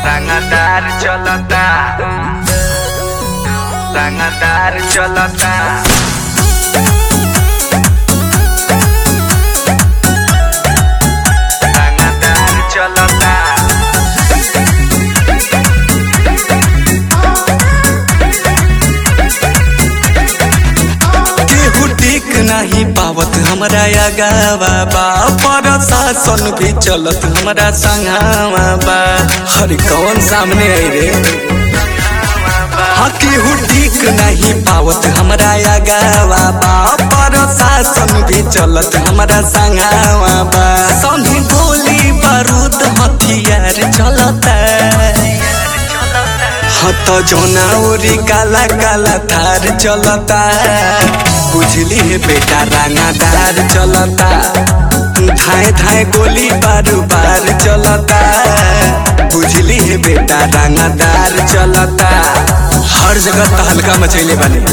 Rangadar cholota Rangadar cholota Rangadar cholota केहू टिक नहीं पावत हमरा आगावा बा प्रशासन भी चलत हमरा संघावा बा हर कौन सामने आई रे हाँ केहू टिक नहीं पावत हमरा आगावा बा प्रशासन भी चलत हमरा संघावा बा संगे गोली बारूद हथियार चलता हत जोना उरी काला काला थार चलता बुझली है बेटा रानादार चलता धाए धाए गोली बारू बार चलता बुझली है बेटा रानादार चलता हर जगह तहलका मचैले बने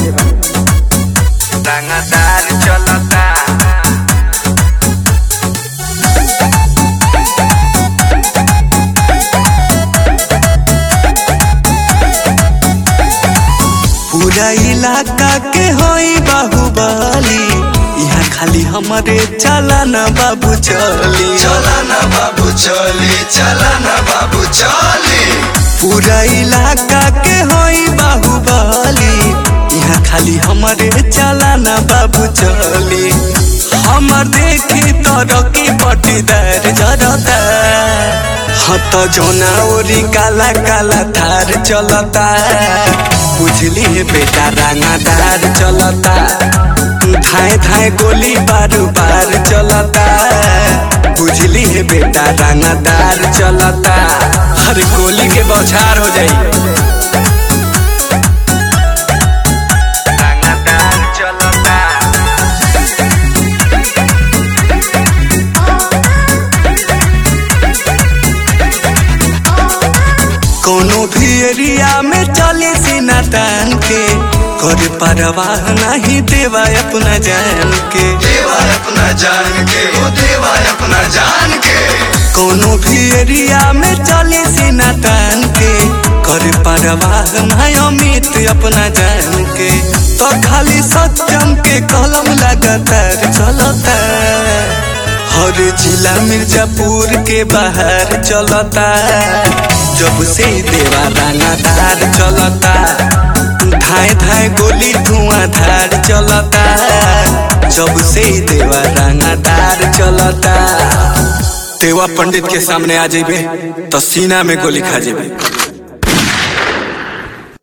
Rangadar cholota पूरा इलाका के होई बाहुबली यहाँ खाली हमारे चला ना बाबू चली चला ना बाबू चली चला ना बाबू चली पूरा इलाका के होई बाहुबली यहाँ खाली हमारे चला ना बाबू चली हमर देखी तरकी पटीदार जरता हत जोना ओरी काला काला थार चलता बुझली है बेटा रानादार चलता धाए धाए गोली बारू बार चलता बुझली है बेटा रानादार चलता हर गोली के बौछार हो जाई Rangadar cholota कोनो भी एरिया में चले सीना तान के करे परवाह नहीं देवा अपना जान के देवा अपना जान के वो देवा अपना जान के कोनो भी एरिया में चले सीना तान के करे परवाह नहीं अमित अपना जान के तो खाली सत्यम के कलम लगातार चलता हर जिला मिर्जापुर के बाहर चलता जब से देवा रानादार चलता धाए धाए गोली धुआं धार चलता जब से देवा रानादार चलता देवा पंडित के सामने आ जेबे तो सीना में गोली खा जेबे